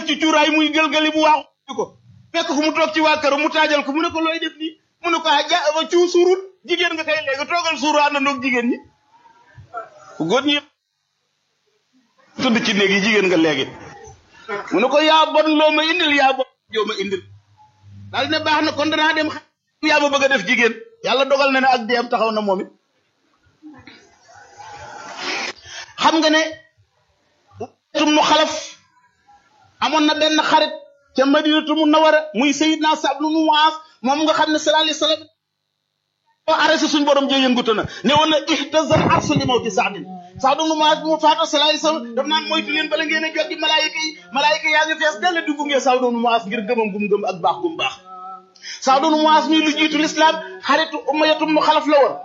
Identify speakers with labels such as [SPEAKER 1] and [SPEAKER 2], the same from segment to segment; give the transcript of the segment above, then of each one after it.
[SPEAKER 1] def ci cuuraay muy gëlgali bu waaxu ko fekk ko mu toog ci waa këram mu taajal ko mu ne ko looy def nii mu ne ko ah ja ba ciw suurut jigéen nga kay léegi toogal suuru àndandoog jigéen ñi góor ñi tudd ci néeg yi jigéen nga léegi mu ne ko yaa bon loo ma indil yaa bon joo ma indil daal ne baax na kon danaa dem yaa ma bëgg a def jigéen yàlla dogal na ne ak deem taxaw na moom it xam nga ne tum nu xalaf amoon na benn xarit ca madinatu mu nawara muy sayidna Saad ibn Muaaz moom nga xam ne sallallahu alayhi wa sallam boo arrêté suñ borom jee yëngutu na ne woon na ihtazal arsu li mawti Saadin Saad ibn Muaaz bi mu faata sallallahu alayhi wa sallam daf naan moytu leen bala ngeen a joggi malaayika yi malaayika yaa ngi fees dell di gunge Saad ibn Muaaz ngir gëmam gum gëm ak baax gum baax Saad ibn Muaaz mi lu jiitu lislaam xaritu Umayyatum mu xalaf la woon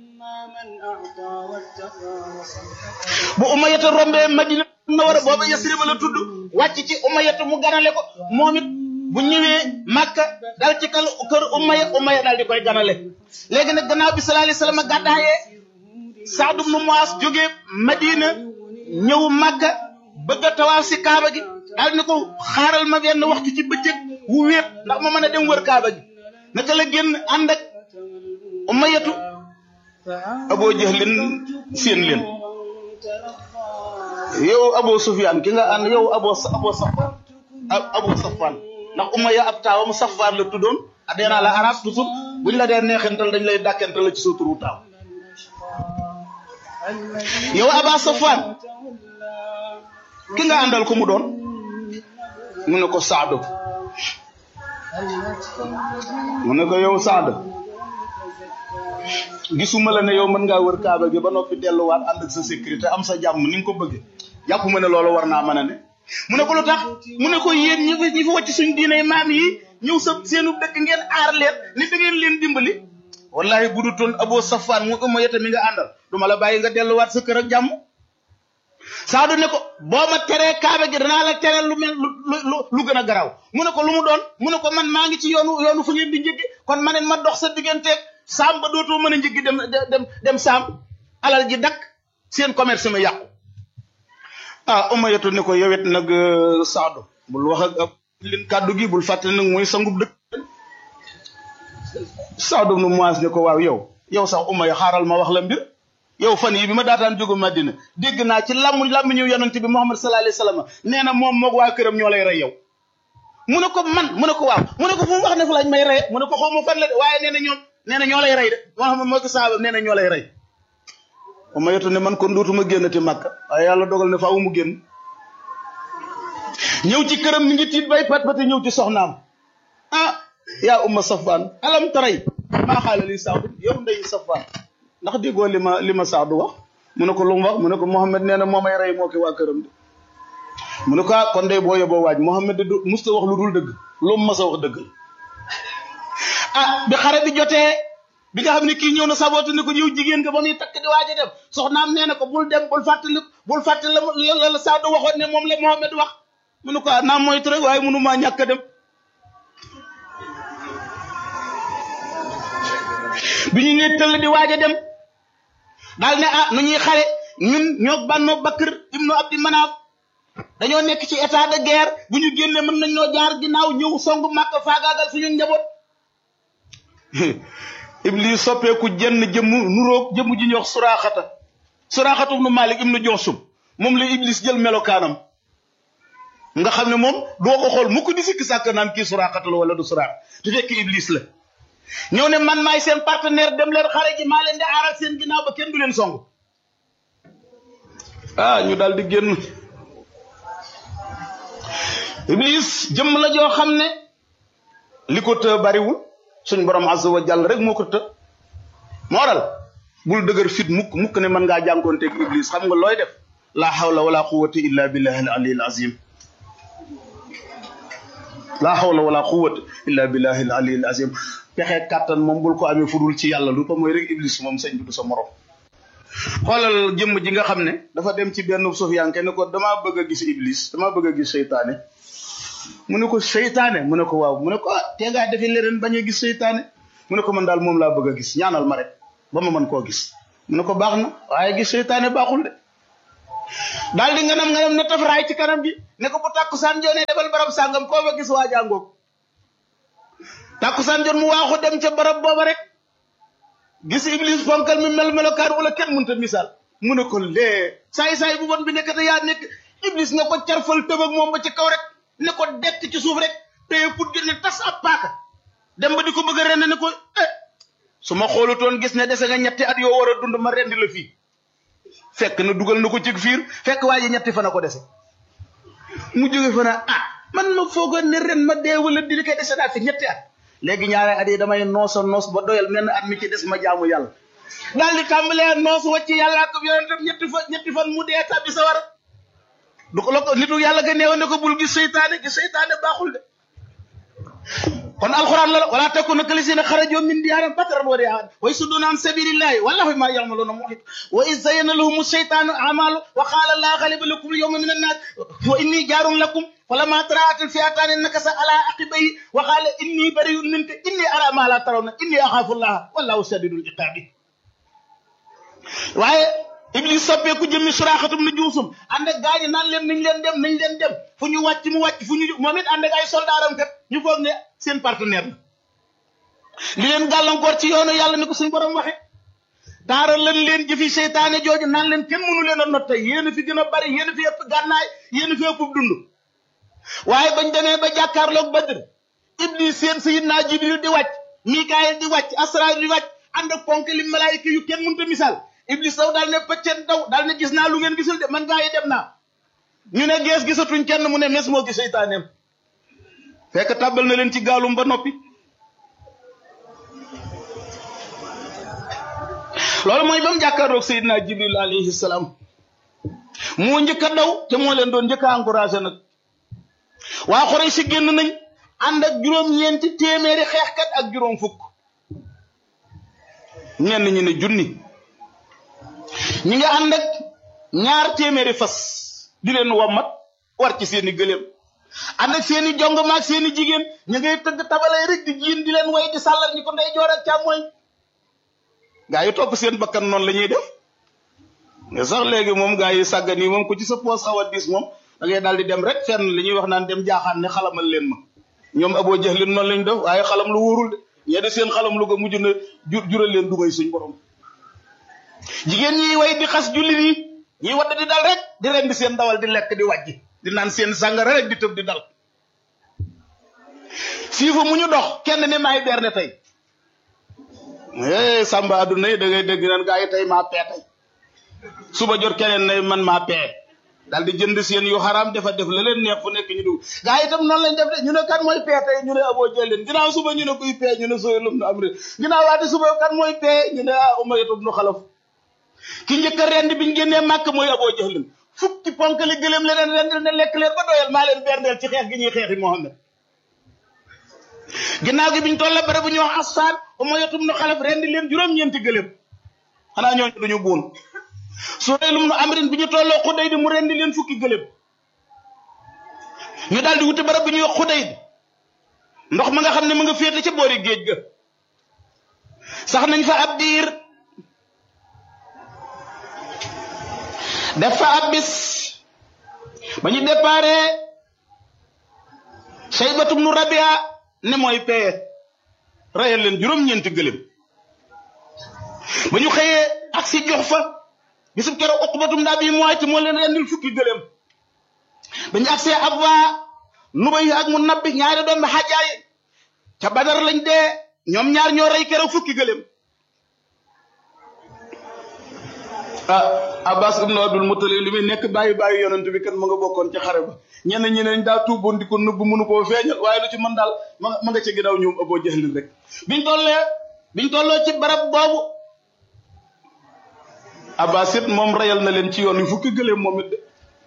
[SPEAKER 1] bu Umayyata rombee Madina Munawwara booba Yasriba la tudd wàcc ci Umayyata mu ganale ko moom it bu ñëwee Makka dal ci kal kër Umayya Umayya daal di koy ganale léegi nag gannaaw bi sallallahu alayhi wa sallam gàddaayee Saad ibn Muaaz jógee Madina ñëw Makka bëgg a tawaaf si Kaaba gi daal ni ko xaaral ma benn waxtu ci bëccëg wu wéet ndax ma mën a dem wër Kaaba gi naka la génn ànd ak Umayyatu Aboo Jahlin seen leen yow Aboo Sufyaan ki nga ànd yow Aboo Aboo Safwaan Aboo Safwaan ndax Umayya ab taawam Safwaan la tuddoon a dee naa la arab toujours buñ la dee neexental dañ lay dàkkental la ci sa turu taaw yow Aba Safwaan ki nga àndal ko mu doon mu ne ko Saadu mu ne ko yow Saadu gisuma la ne yow mën ngaa wër kaaba gi ba noppi delluwaat ànd ak sa sécurité am sa jàmm ni nga ko bëgge jàpp ma ne loolu war naa mën a ne mu ne ko lu tax mu ne ko yéen ñi fi ñi fi wàcc suñ diinay maam yi ñëw sa seenu dëkk ngeen aar leen ni da ngeen leen dimbali wallahi bu du toon aboo safaan mu ëmma yeta mi nga àndal duma la bàyyi nga delluwaat sa kër ak jàmm saadu ne ko boo ma teree kaaba gi danaa la tere lu mel lu lu gën a garaaw mu ne ko lu mu doon mu ne ko man maa ngi ci yoonu yoonu fu ngeen di njëggi kon ma ne ma dox sa digganteeg saam ba dootoo mën a njëggi dem dem dem saam alal ji dakk seen commerce mi yàqu ah umayatu ne ko yowet nag saadu bul wax ak leen kàddu gi bul fàtte nag mooy sangub dëkk saadu nu moise ne ko waaw yow yow sax umaya xaaral ma wax la mbir yow fan yi bi ma daataan jógu Madina dégg naa ci làmmu làmmu ñëw yonante bi Muhammad sallallahu alayhi wasallam nee na moom moog waa këram ñoo lay rey yow mu ne ko man mu ne ko waaw mu ne ko fu mu wax ne fa lañ may rey mu ne ko xaw ma fan la de waaye nee na ñoom nee na ñoo lay rey de Muhammad moo ko saaba nee na ñoo lay rey ma yotu ne man kon dootuma génnati Makka waaye yàlla dogal ne faaw mu génn ñëw ci këram mi ngi tiit bay pat pati ñëw ci soxnaam ah yaa umma safaan alam taray maa xaala li saadu yow ndey safaan ndax déggoo li ma li ma saadu wax mu ne ko lu mu wax mu ne ko Mouhamed nee na moo may rey moo ki waa këram de mu ne ko ah kon day boo yeboo waaj Mouhamed de du musta wax lu dul dëgg lu mu mas a wax dëgg ah bi xare bi jotee bi nga xam ne kii ñëw na saboote ne ko yow jigéen nga ba muy takk di waaj a dem soxnaam nee na ko bul dem bul fàttali bul fàttali la la la saadu waxoon ne moom la Mouhamed wax mu ne ko ah naa moytu rek waaye mënu maa ñàkk a dem bi ñu nee tëll di waaj a dem daal ne ah nu ñuy xare ñun ñoo bànnoo Bakr ibnu Abdi Manaaf dañoo nekk ci état de guerre bu ñu génnee mën nañ ñoo jaar ginnaaw ñëw songu màkk faagaagal suñu njaboot Iblis soppeeku jenn jëmm nuroog jëmm ji ñuy wax suraaxata suraaxata ibnu Malik ibnu Joosum moom la Iblis jël melokaanam nga xam ne moom doo ko xool mu ko di sikki sàkk naan kii suraaxata la wala du suraax te fekk Iblis la ñëw ne man maay seen partenaire dem leen xare ji maa leen di aaral seen ginnaaw ba kenn du leen song ah ñu daal di génn Iblis jëmm la joo xam ne li ko të bariwul suñ borom azza wa jàll rek moo ko të moo waral bul dëgër fit mukk mukk ne mën ngaa jànkoonteeg Iblis xam nga looy def la hawla wala quwwata illa billahi al ali al azim la hawla wala quwwata illa billahi al ali al azim pexe kàttan moom bul ko amee fudul ci yàlla lu ko mooy rek iblis moom sëñ bi du sa morom xoolal jëmm ji nga xam ne dafa dem ci benn sufiyanke ne ko damaa bëgg a gis iblis damaa bëgg a gis seytaane mu ne ko seytaane mu ne ko waaw mu ne ko ah tee ngaa defi leneen bañ a gis seytaane mu ne ko man daal moom laa bëgg a gis ñaanal ma rek ba ma mën koo gis mu ne ko baax na waaye gis seytaane baaxul de daal di nganam nganam ne taf raay ci kanam gi ne ko bu tàkkusaan joonee defal barab sàngam koo fa gis waa jàngoog tàkkusaan joon mu waaxu dem ca barab booba rek gis iblis fonkal mi mel melokaan wala kenn mënta misaal mu ne ko lee saay-saay bu bon bi nekk te yaa nekk iblis nga ko carfal tëb ak moom ba ci kaw rek ne ko dekk ci suuf rek téye put gi ne tas ab paaka dem ba di ko bëgg a rend ne ko eh su ma xoolutoon gis ne dese nga ñetti at yoo war a dund ma rendi la fii fekk na dugal na ko ci fiir fekk waa ji ñetti fan a ko dese mu jóge fa na ah man ma foogoon ne ren ma dee wala di koy dese naa fi ñetti at léegi ñaari at yi damay noosa noos ba doyal menn at mi ci des ma jaamu yàlla daal di tàmbalee noos wàcc yàlla ak yonentam ñetti fan ñetti fan mu dee tabbi sa war du ko la ko nitu yàlla ga neewoon ne ko bul gis seytaane gis seytaane baaxul de kon alquran la wala takuna kalisina xarajoo min diyaaram bataran wa riaan wa yasudduna an sabilillahi wallahu ma ya'maluna muhit wa iz zayyana lahum shaytanu a'malu wa qala la ghaliba lakum al-yawma min an-nas wa inni jarun lakum falamma tara'at al-fi'atani nakasa ala aqibayhi wa qala inni bari'un minka inni ara ma la tarawna inni akhafu allaha wallahu shadidul iqabi waaye iblis soppeeku jëmmi suraaxatum na juusum ànd ak gaañi naan leen nañ leen dem nañ leen dem fu ñu wàcc mu wàcc fu ñu moom it ànd ak ay soldaaram kat ñu foog ne seen partenaire la li leen gàllankoor ci yoonu yàlla ni ko suñ borom waxe taaral lan leen jëfi seytaane jooju naan leen kenn mënu leen a not tey yéen a fi gën a bari yéen a fi ëpp gànnaay yéen a fi ëpp dund waaye bañ demee ba jàkkaarloog Badr iblis seen sayidna Jibril di wàcc Mikaayil di wàcc Asraayil di wàcc ànd ak ponk li malaayika yu kenn mënta misaal iblis daw daal ne pëccen daw daal ne gis naa lu ngeen gisul de man gaa yi dem naa ñu ne gees gisatuñ kenn mu ne mes moo gis seytaaneem fekk tàbbal na leen ci gaalum ba noppi loolu mooy ba mu jàkkaarloog Seydina Jibril alayhi salaam moo njëkk a daw te moo leen doon njëkk a encouragé nag waa Xuraysh si génn nañ ànd ak juróom-ñeenti téeméeri xeexkat ak juróom fukk ñenn ñi ne junni ñi nga ànd ak ñaar téeméeri fas di leen wommat war ci seeni gëléem ànd ak seeni jong maag seeni jigéen ñu ngay tëgg tabalay rek di jiin di leen way di sàllar ñi ko ndey joor ak càmmooñ gaa yi topp seen bakkan noonu la ñuy def nga sax léegi moom gaa yi sàggan yi moom ku ci sa poos xaw a diis moom da ngay daal di dem rek fenn li ñuy wax naan dem jaaxaan ne xalamal leen ma ñoom aboo jaxlin noonu lañ def waaye xalam lu wóorul de ñee de seen xalam lu ko mujj na jur jural leen dugay suñ borom jigéen ñi way di xas jullit yi ñiy wadd di dal rek di rendi seen dawal di lekk di wàjji di naan seen sàngara rek di tëb di dal siifa mu ñu dox kenn ne maay berne tey eh sàmba adduna yi da ngay dégg naan gaa yi tey maa pee tey suba jot keneen ne man maa pee daal di jënd seen yu xaraam dafa def la leen neex fu nekk ñu dugg gaa yi itam noonu lañ def de ñu ne kan mooy pee tey ñu ne aboo jëleen ginnaaw suba ñu ne kuy pee ñu ne sooy lum na am rek ginnaaw waati suba kan mooy pee ñu ne ah umayatu ibnu xalaf ki njëkk a rend biñ génnee màkk mooy aboo jëlin fukki ponk li gëléem leneen rendil ne lekk leen ba doyal maa leen berndeel ci xeex gi ñuy xeexi Muhammad ginnaaw gi biñ tolla bare bu ñu wax assaan umayatu ibnu xalaf rendi leen juróom-ñeenti gëléem xanaa ñooñu duñu buun Suhaylum nu amrin bi ñu tolloo xuday di mu rendi leen fukki gëléem ñu daal di wuti barab bu ñuy wax xuday di ndox ma nga xam ne mu nga féete ca boori géej ga sax nañ fa ab diir def fa ab bis ba ñu déparé saybatum nu rabia ne mooy peye rayal leen juróom-ñeenti gëléem ba ñu xëyee ak si jox fa bisub keroog uqbatum daa bi mooy ci moo leen rendil fukki gëléem ba ñu agsee ab waa nubay ak mu nabbi ñaari doom bi xajaay ca badar lañ dee ñoom ñaar ñoo rey keroog fukki gëléem ah abbas ibnu abdul mutalib li muy nekk bàyyi bàyyi yonent bi kan ma nga bokkoon ci xare ba ñenn ñi neñ daa tuuboon di ko nëbb mënu koo feeñal waaye lu ci mën daal ma ma nga ca ginnaaw ñoom aboo jahlin rek biñ tollee biñ tolloo ci barab boobu abbas it moom reyal na leen ci yoon wi fukki gëléem moom it de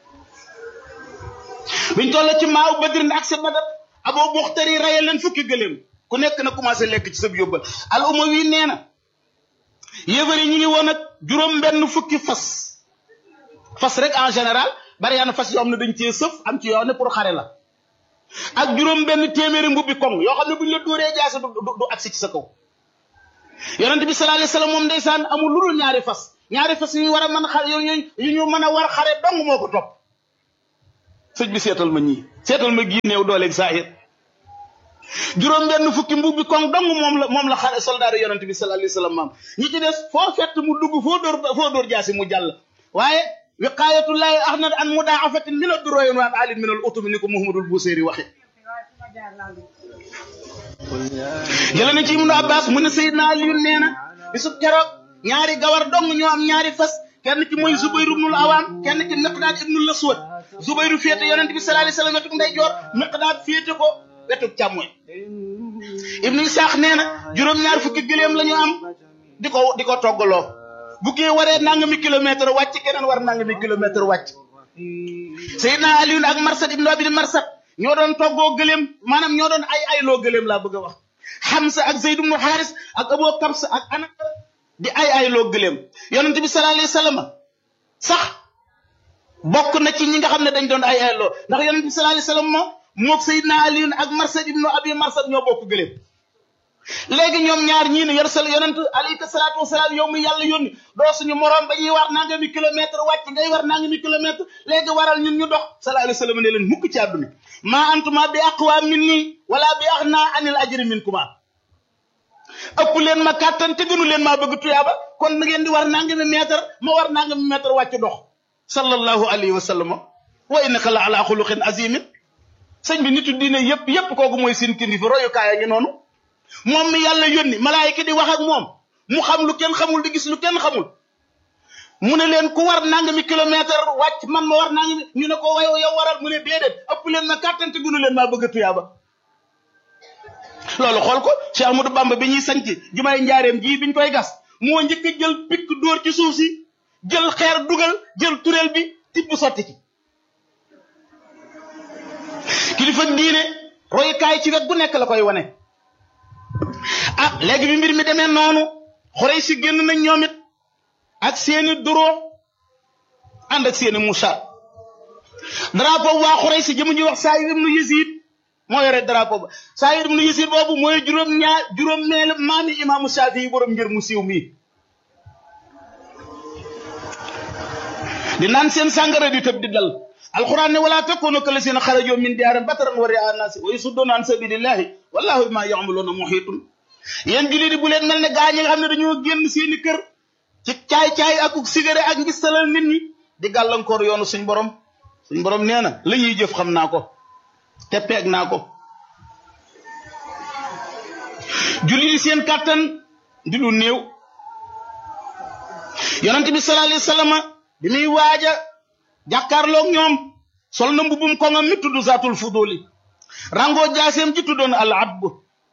[SPEAKER 1] biñ tolloo ci maaw badrin ak sa badar aboo buxtari reyal leen fukki gëléem ku nekk na commencé lekk ci sab yóbbal al umawi nee na yéefar yi ñu ngi woon ak juróom benn fukki fas fas rek en général bari yaa na fas yoo xam ne dañ cee sëf am ci yoo xam ne pour xare la ak juróom benn téeméeri mbubbi koŋ yoo xam ne bu ñu la dóoree jaase du du agsi ci sa kaw yonent bi sallallahu alayhi wasallam moom ndeysaan amul lu dul ñaari fas ñaari fas yu ñu war a mën xare yu ñu yu ñu mën a war xare dong moo ko topp sëñ bi seetal ma ñii seetal ma gii néew dooleeg saahir juróom benn fukki mbub bi kon dong moom la moom la xale soldaar yonent bi sallallahu alayhi wasallam maam ñi ci des foo fett mu dugg foo dóor foo dóor jaasi mu jàll waaye wiqaayatullahi ahnat an mudaafatin min ad-duroyin wa an alin min al utumi ni ko Muhammadul Busiri waxe jële na ci Ibnu Abbas mu ne Seydina Aliyu nee na bisub keroog ñaari gawar dong ñoo am ñaari fas kenn ki mooy Zubayru ibnul Awaam kenn ki Miqdaad ibnul Aswad Zubayru féete yonent bi sallallahu alayhi wasallam wetuk ndeyjoor Miqdaad féete ko wetuk càmmoñ Ibnu Isaax nee na juróom-ñaar fukki gëléem la ñu am di ko di ko toggaloo bu kii waree nangami kilomètre wàcc keneen war nangami kilomètre wàcc Seydina Aliyu ak Marsad ibnu Abi Marsad ñoo doon toggoo gëléem maanaam ñoo doon ay ay loo gëléem laa bëgg a wax Hamza ak Zayd ibnu Xaaris ak Abu Kabs ak ana di ay ay loo gëléem yonent bi sallallahu alayhi wasallam sax bokk na ci ñi nga xam ne dañ doon ay ay loo ndax yonent bi sallallahu alayhi wasallam moo moog Seydina Ali ak Marsad ibnu Abi Marsad ñoo bokk gëléem léegi ñoom ñaar ñii ne yor sal yonent alayhi salaatu wasalaam yow mi yàlla yónni doo suñu moroom ba ñuy war nangami kilomètre wàcc ngay war nangami kilomètre léegi waral ñun ñu dox sallallahu alayhi wasallam ne leen mukk ci àdduna maa antuma bi aqwa min nii wala bi axna anil ajri min kuma ëpp leen ma kàttan te gënu leen maa bëgg tuyaaba kon na ngeen di war nangami mètre ma war nangami mètre wàcc dox sallallahu alayhi wa sallam wa innaka la ala xuluqin azimin sëñ bi nitu diine yëpp yëpp kooku mooy seen kilifa royukaay a ngi noonu moom mi yàlla yónni malaayika di wax ak moom mu xam lu kenn xamul di gis lu kenn xamul mu ne leen ku war nangami kilomètre wàcc man ma war nangami ñu ne ko wayo yow waral mu ne déedéet ëpp leen ma kàttan te gënu leen maa bëgg tuyaaba loolu xool ko Cheikh Amadou Bamba bi ñuy sanc jumaay njaareem ji biñ koy gas moo njëkk a jël pikk dóor ci suuf si jël xeer dugal jël tureel bi tibb sotti ci kilifa diine royukaay ci wet bu nekk la koy wane ah léegi bi mbir mi demee noonu xorey si génn nañ ñoom it ak seeni duroo ànd ak seeni musa drapeau waa xorey si jëmu ñuy wax saa ibnu Yazid moo yore drapeau ba saa ibnu Yazid boobu mooy juróom ñaar juróom meel maami imaamu Shaafi yi borom ngir mu siiw mii di naan seen sàngara di tëb di dal alquran ne wala takunu kallasina xarajoo min diyaarin bataran wa ri'a naasi wa yasudduuna an sabilillahi wallahu bima ya'maluuna muhiitun yéen jullit yi bu leen mel ne gaa ñi nga xam ne dañoo génn seeni kër ci caay-caay ak sigare ak ngistalal nit ñi di gàllankoor yoonu suñ borom suñ borom nee na la ñuy jëf xam naa ko te peeg naa ko jullit yi seen kàttan di lu néew yonent bi sallallahu alayhi wa sallam bi muy waaja jàkkaarloog ñoom sol na mbubum koŋam mi tudd zaatul fuduli rango jaaseem ji tuddoon al abbu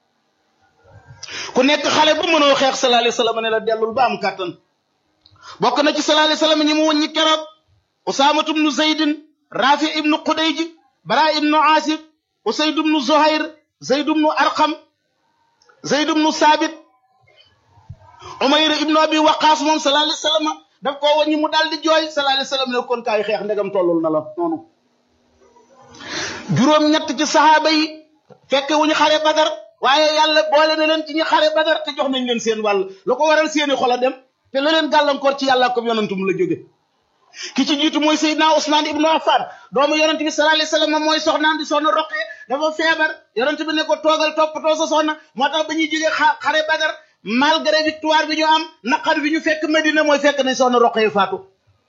[SPEAKER 1] ku nekk xale bu mënoo xeex sallallahu alayhi wasallam ne la dellul ba am kàttan bokk na ci sallallahu alayhi wasallam ñi mu wëññi keroog usaamatu ibnu zaydin rafi ibnu qudayji bara ibnu asib usayd ibnu zuhayr zayd ibnu arqam zayd ibnu saabit umayr ibnu abi waqaas moom sallallahu alayhi wasallam daf koo wëññi mu daal di jooy sallallahu alayhi wasallam ne kon kaay xeex ndegam tollul na la noonu juróom ñett ci saxaaba yi fekke wuñu xare badar waaye yàlla boole na leen ci ñi xare badar te jox nañ leen seen wàll lu ko waral seeni xol a dem te la leen gàllankoor ci yàlla ko yonantum la jóge ki ci jiitu mooy Seydina Ousmane ibnu Affan doomu yonent bi sallallahu alayhi wasallam mooy soxnaam di soxna roqee dafa feebar yonent bi ne ko toogal toppatoo sa soxna moo tax ba ñuy jógee xare badar malgré victoire bi ñu am naqar bi ñu fekk Medina mooy fekk nañ soxna roqee faatu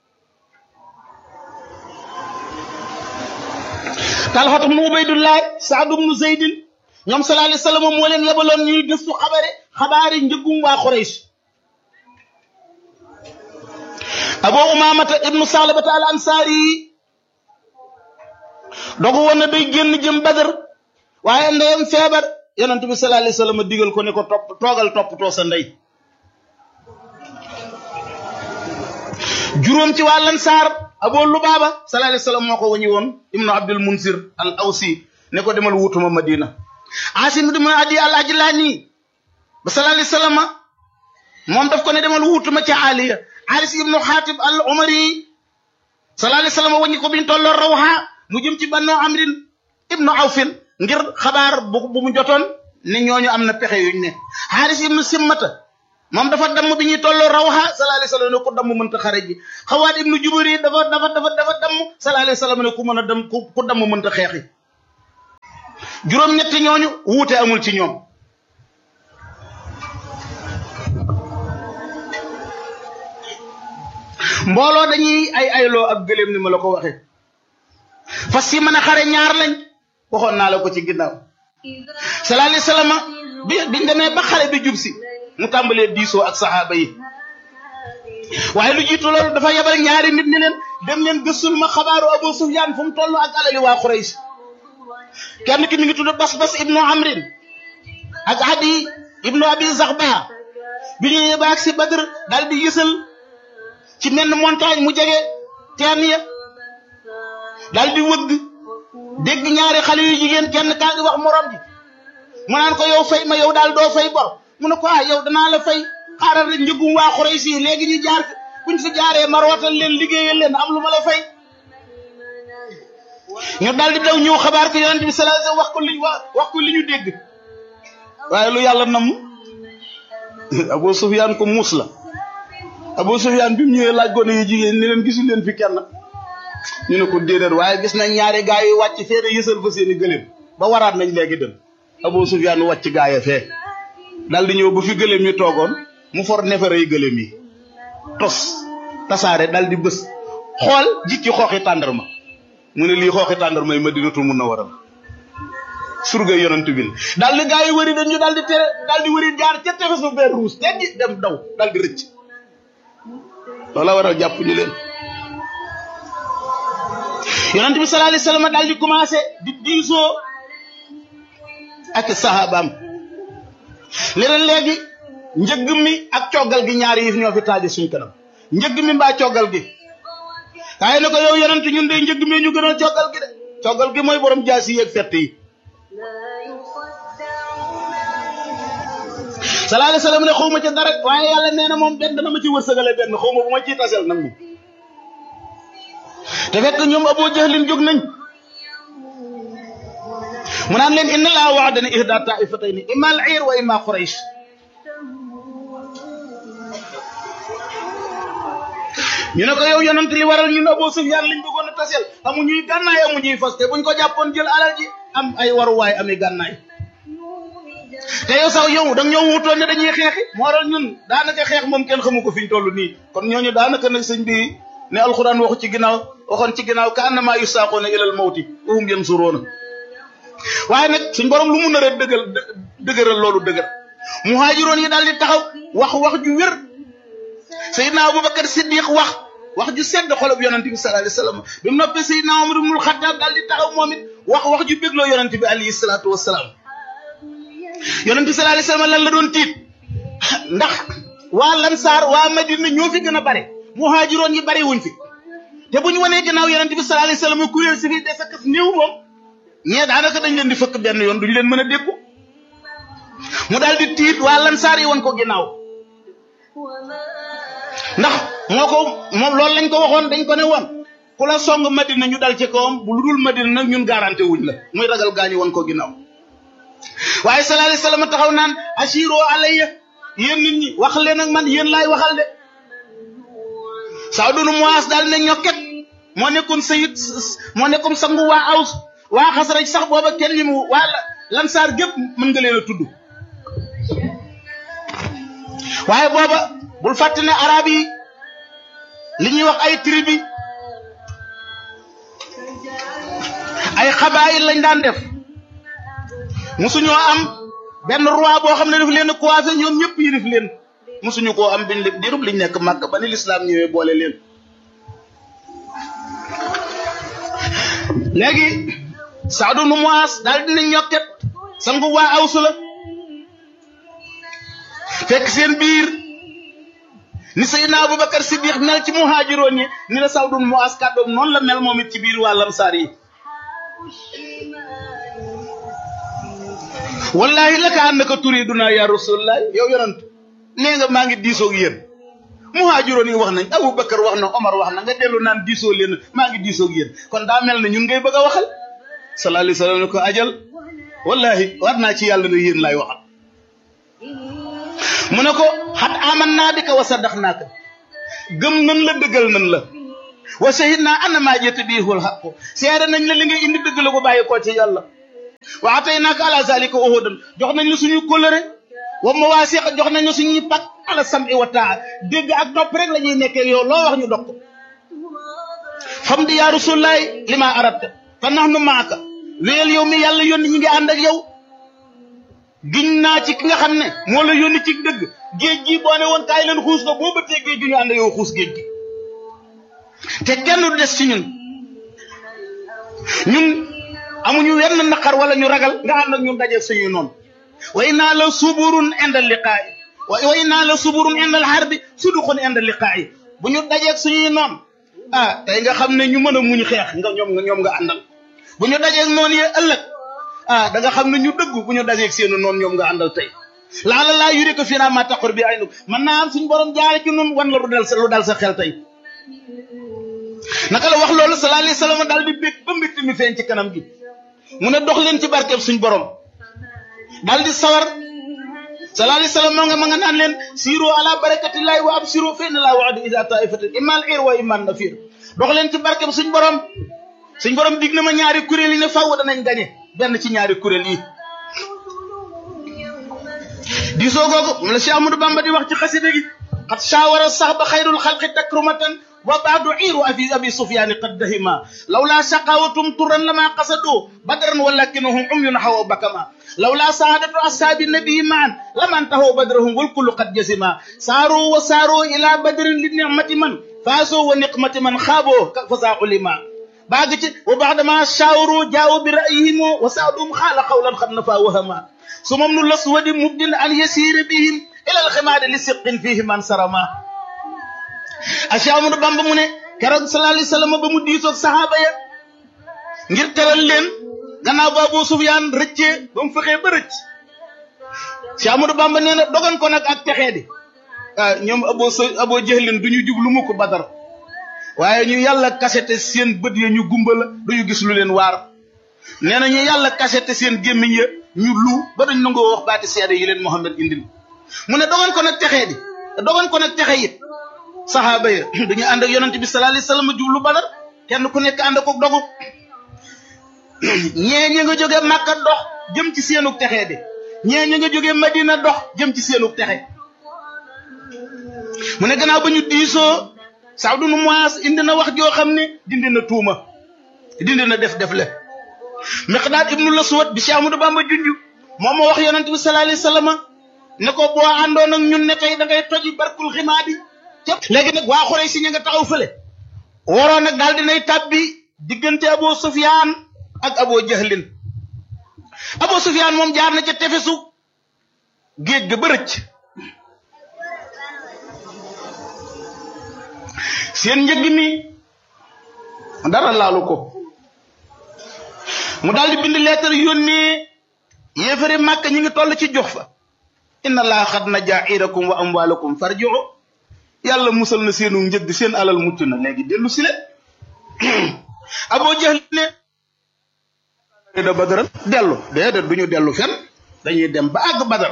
[SPEAKER 1] Talxatu ibnu Ubaydullah Saad ibnu Zeydin ñoom sallallahu alayhi wasallam moo leen yebaloon ñuy gëstu xabare xabaari njëggum waa Quraysh Abu Umaamata ibnu Salabata al Ansaari yi dogu woon na day génn jëm Badar waaye ndeyam feebar yonent bi sallallahu alayhi wasallam digal ko ne ko topp toogal toppatoo sa ndey juróom ci waa Ansaar Abu Lubaaba sallallahu alayhi wasallam moo ko wañi woon ibnu Abdul Munsir al Awsi ne ko demal wutuma Madina Asim ibnu Adi al Ajlani ba sallallahu alayhi wasallam moom daf ko ne demal wutuma ca Aliya Aris ibnu Xaatib al Umari sallallahu alayhi wasallam wañi ko biñ tolloo Rawha mu jëm ci Banu Amrin ibnu Awfin ngir xabaar bu bu mu jotoon ne ñooñu am na pexe yuñ ne Haris ibnu Simmata moom dafa damm bi ñuy tolloo rawxa sallallahu alayhi wasallam ne ku damm mënta xare ji xawaat ibnu jubari dafa dafa dafa dafa damm sallallahu alayhi wasallam ne ku mën a dem ku ku damm mënta xeexi juróom-ñetti ñooñu wuute amul ci ñoom mbooloo dañuy ay ayloo ak gëléem ni ma la ko waxee fas yi mën a xare ñaar lañ waxoon naa la ko ci ginnaaw sallallahu alayhi wasallam bi biñ demee ba xale bi jub si mu tàmbalee diisoo ak saxaaba yi waaye lu jiitu loolu dafa yebal ñaari nit ni leen dem leen gëstul ma xabaaru Abu Sufyaan fu mu toll ak alali waa Quraysh kenn ki mi ngi tudd Bas Bas ibnu Amrin ak Adi ibnu Abi Zaxba bi ñu ñëwee ba ak si Badr daal di yësal ci menn montagne mu jege teen ya daal di wëgg dégg ñaari xale yu jigéen kenn kaa ngi wax morom ji mu naan ko yow fay ma yow daal doo fay bor mu ne ko ah yow danaa la fay xaaral rek njëgum waa Quraysh yi léegi ñu jaar buñ fi jaaree ma rootal leen liggéeyal leen am lu ma la fay ñu daal di daw ñëw xabaar ko yonent bi sallallahu alayhi wasallam wax ko li wax ko li ñu dégg waaye lu yàlla namm Abu Sufyaan ko muus la Abu Sufyaan bi mu ñëwee laaj gone yu jigéen ni leen gisul leen fi kenn ñu ne ko déedéet waaye gis nañ ñaari gaay yu wàcc fee de yësal fa seeni gëléem ba waraat nañ léegi dem Abu Sufyaan wàcc gaaya fee daal di ñëw ba fi gëléem yi toogoon mu for nefere yi gëléem yi tos tasaare daal di bës xool jikki xooxi tàndarma mu ne lii xooxi tàndarma yi Madinatul Munawwara surga yonent bi daal di gaay yi wëri dañu daal di tere daal di wëri jaar ca tefes ba beer ruus te di dem daw daal di rëcc loola waral jàpp ñu leen yonent bi sallallahu alayhi wasallam daal di commencé di diisoo ak sahabaam leneen léegi njëgg mi ak coggal gi ñaari yëf ñoo fi taaje suñ kanam njëgg mi mbaa coggal gi waaye ne ko yow yonent ñun de njëgg mi ñu gënal coggal gi de coggal gi mooy borom jaasi yi ak fett yi sallallahu alayhi wasallam ne xaw ma ci dara waaye yàlla nee na moom benn dana ma ci wërsëgale benn xaw ma bu ma ciy tasel nag moom te fekk ñoom Abu Jahlin jóg nañ mu naan leen inna laa wa'adana ihda ta'ifatayni imma al-'ir wa imma Quraysh ñu ne ko yow yonent li waral ñun Abu Sufyaan liñ bëggoon a tasel amuñuy gànnaay amuñuy fas te buñ ko jàppoon jël alal ji am ay waruwaay ami gànnaay te yow sax yow da nga ñoo wutoon ne dañuy xeexi moo waral ñun daanaka xeex moom kenn xamu ko fi ñu toll nii kon ñooñu daanaka nag sëñ bi ne alxuraan waxu ci ginnaaw waxoon ci ginnaaw ka annama yusaaqoona ilal mawti wa hum yansuruuna waaye nag suñ borom lu mu nar a dëggal dëgëral loolu dëgër muhaajiroon yi daal di taxaw wax wax ju wér Seydina Abubakar Siddiq wax wax ju sedd xolob yonent bi sallallahu alayhi wasallam bi mu noppee Seydina Umar ibnul Xattaab daal di taxaw moom it wax wax ju bégloo yonent bi alayhi salaatu wassalaam yonent bi sallallahu alayhi wasallam lan la doon tiit ndax waa Lansaar waa Madina ñoo fi gën a bare muhaajiroon yi bare wuñ fi te bu ñu wanee gannaaw yonent bi sallallahu alayhi wasallam kuréel si fi des ak néew moom ñee daanaka dañ leen di fëkk benn yoon duñ leen mën a dékku mu daal di tiit waa Lansaar yi woon ko ginnaaw ndax moo ko moom loolu lañ ko waxoon dañ ko ne woon ku la song Madina ñu dal ci kawam bu lu dul Madina nag ñun garanté wuñ la muy ragal gaañu woon ko ginnaaw waaye sallallahu alayhi wasallam taxaw naan ashiro alayya yéen nit ñi wax leen ak man yéen laay waxal de Saad ibn Muaaz daal ne ñokket moo nekkoon sayid moo nekkoon sangu waa Aws waa Xasraj sax booba kenn ñi mu waa Lansaar gépp mën nga leen a tudd waaye booba bul fàtte ne arab yi li ñuy wax ay tribu ay xabaayil lañ daan def musuñoo am benn roi boo xam ne daf leen coiffé ñoom ñëpp yilif leen musuñu koo am biñ dirub liñ nekk màgg ba ni lislaam ñëwee boole leen léegi Saadu nu Muaas daal dina ñokket sangu waa awsu la fekk seen biir ni Seydina Abubakar Siddiq mel ci muhaajiroon yi ni la Saadu nu Muaas kàddoom noonu la mel moom it ci biir waa Lamsaar yi wallahi la ka annaka turiduna ya rasulullah yow yonent nee nga maa ngi diisoog yéen muhaajiroon yi wax nañ Abubakar wax na Omar wax na nga dellu naan diisoo leen maa ngi diisoog yéen kon daa mel ne ñun ngay bëgg a waxal sallallahu alayhi wa sallam ne ko ajal wallahi war naa ci yàlla ne yéen laay waxal mu ne ko xat aman naa bi ka wa saddax naaka gëm nan la dëggal nan la wa shahid naa ana maa jëtt biihul xaqu seere nañ la li ngay indi dëgg la ko bàyyi koo ci yàlla wa atay naaka ala zalika uhudan jox nañ la suñu kóllëre wa mawaasiq jox nañ la suñuy pak ala sam'i wa taa dégg ak topp rek la ñuy nekkee yow loo wax ñu dog ko fam di yaa rasulaay li ma arabta fa nax nu maaka wéyal yow mi yàlla yónni ñi ngi ànd ak yow giñ naa ci ki nga xam ne moo la yónni ci dëgg géej gi boo ne woon kaay leen xuus ko boo bëttee géej gi ñu ànd yow xuus géej gi te kenn du des ci ñun ñun amuñu wenn naqar wala ñu ragal nga ànd ak ñun dajeeg suñuy noonu wa inna la suburun indal liqaa'i wa inna la suburun indal harbi suduqun indal liqaa'i bu ñu dajeeg suñuy noon ah tey nga xam ne ñu mën a muñ xeex nga ñoom nga ñoom nga àndal bu ñu dajeeg noonu yee ëllëg ah da nga xam ne ñu dëgg bu ñu dajeeg seenu noonu ñoom nga àndal tey laala laa yuri ko fii naa ma taqur bi ay nu mën naa am suñu borom jaare ci nun wan la lu dal sa lu dal sa xel tey naka la wax loolu sallallahu alayhi wasallam daal di bég ba mbégte mi feeñ ci kanam gi mu ne dox leen ci barkeb suñ borom daal di sawar sallallahu alayhi wasallam moo nga ma nga naan leen siiru ala barakatillahi wa absiru fa inna laa wa'ada ida taifatin imal ir wa iman nafir dox leen ci barkeb suñ borom suñ borom dig na ma ñaari kuréel yi ne faww danañ gañe benn ci ñaari kuréel yi diisoo googu mu la Cheikh Amadou Bamba di wax ci xasida gi xat shawara sax ba xayrul xalqi takrumatan wa baadu iiru abi abi sufyaani qad dahima lawla shaqawatum turan lama qasadu badran walakinahum umyun hawa bakama lawla saadatu ashaabi nabii maan laman tahaw badrahum wal kullu qad jasima saaru wa saaru ila badrin li nicmati man faasoo wa niqmati man xaaboo fasaa ulima baag ci wa baadama shaawaru jaawu bi ra'yihim wa saadum xaala qawlan xad nafa wahama sumam nu laswadi mubdin an yasiira bihim ila alximaadi li siqin fihi man sarama Cheikh Amadou Bamba mu ne keroog sallallahu alayhi wasallam ba mu diisoog saxaaba ya ngir teral leen gannaaw ba Abu Sufyaan rëccee ba mu fexee ba rëcc Cheikh Amadou Bamba nee na dogan ko nag ak texee di ah ñoom abo so abo jëxlin du ñu jublu mu ko badar waaye ñu yàlla kasete seen bët ya ñu gumba la duñu gis lu leen waar nee na ñu yàlla kasete seen gémmiñ ya ñu lu ba dañ nangoo wax baati seede yi leen Muhammad indil mu ne dogan ko nag texee di dogan ko nag texe it saxaaba ya dañu ànd ak yonent bi sallallahu alayhi wasallam jublu badar kenn ku nekk ànd ak dogu ñee ñi nga jógee Makka dox jëm ci seenug texee di ñee ñi nga jógee Madina dox jëm ci seenug texe mu ne gannaaw ba ñu diisoo Saadu nu Muaas indi na wax joo xam ne dindi na tuuma dindi na def def le Miqdaad ibnu Laswad bi Cheikh Amadou Bamba junju moom moo wax yonent bi sallallahu alayhi wasallam ne ko boo àndoon ak ñun ne tey da ngay toji barkul ximaadi léegi nag waa Xuraysh si ña nga taxaw fële waroon nag daal dinay tàbbi diggante Abu Sufyaan ak Abu Jahlin Abu Sufyaan moom jaar na ca tefesu géej ga ba rëcc seen njëgg mi dara laalu ko mu daal di bind lettre yónnee yéefari màkk ñi ngi toll ci jox fa inna laa xad na jaa'irakum wa amwaalakum farji'u yàlla musal na seenu njëgg seen alal mucc na léegi dellu si leen Abu Jahl ne da badar dellu déedéet du ñu dellu fen dañuy dem ba àgg badar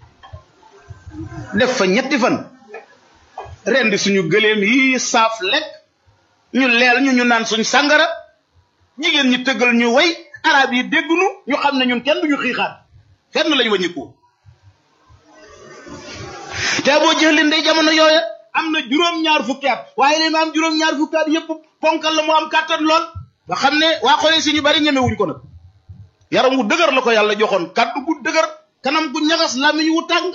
[SPEAKER 1] def fa ñetti fan rendi suñu gëléem yi saaf lekk ñu leel ñu ñu naan suñ sàngara jigéen ñi tëggal ñu way arab yi déggunu ñu xam ne ñun kenn duñu xiixaat fenn lañ waññiku te Abu Jahl ndey jamono yooya am na juróom-ñaar fukki at waaye li ma am juróom-ñaar fukki at yëpp ponkal la mu am kàttan lool nga xam ne waa xoolee si ñu bari ñemewuñ ko nag yaram wu dëgër la ko yàlla joxoon kàddu gu dëgër kanam gu ñagas làmmiñ wu tàng